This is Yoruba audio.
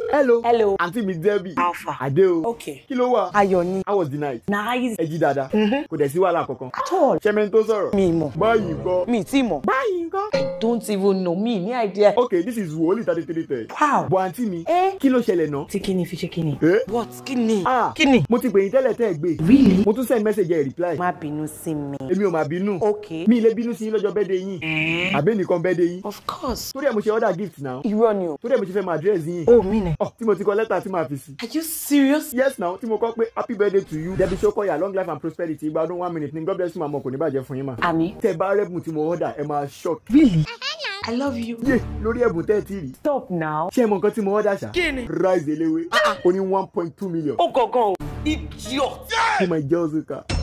hello. Hello. àǹtí mi Debbie. Alpha. Adé o. Okay. kí ló wà. Ayọ̀ ni. how was the night. Nice. ẹ jí dáadáa. kò dẹ̀ sí wàhálà kankan. At all. ṣẹ́mi tó sọ̀rọ̀. Mi mọ̀. báyìí nǹkan. Mi tí mọ̀. báyìí nǹkan. Don't even know me ní idea. okay this is wòlíì thirty three ten. Wow. bọ̀ àǹtí mi. Eh? kí ló ṣẹlẹ̀ náà. Tí kíni fi ṣe kíni? Eh? What? Kíni? ah Kíni? mo ti pè yín tẹ́lẹ̀ tẹ́ ẹ gbé. Really? mo tún send message ẹ reply. Má bínú sí mi. èmi ò máa bínú. Okay. mi ilé bínú sí yín lọ́jọ́ bẹ́ẹ̀dẹ̀ yín. Eh? àbẹ́ nìkan bẹ́ẹ̀dẹ̀ yín. Of course. torí ẹ̀ mo ṣe order gift now. Irọ́ ni o. torí ẹ̀ mo ṣe fẹ́ máa address yín. Oh, mi nẹ̀. ọ̀ tí mo ti kọ lẹ́tà tí màá fi sí. Are you serious? yes now tí mo kọ pé happy birthday to you Debbie Sokoya long life and prosperity ìgbà ọdún one minute ni God bless you màmá kò ní bàjẹ́ fún yín mà. Àmì. tẹ bá rẹ́bùn tí mo order ẹ máa shock. Really? I love you. yé lórí ẹ̀bùn tẹ́ ẹ ti rí. Stop now. ṣé ẹ mọ nǹkan tí mo order ṣá. Kí ni? rice eléwé ó ní one point two million. Ó gangan o. Idiot. fún my girls car.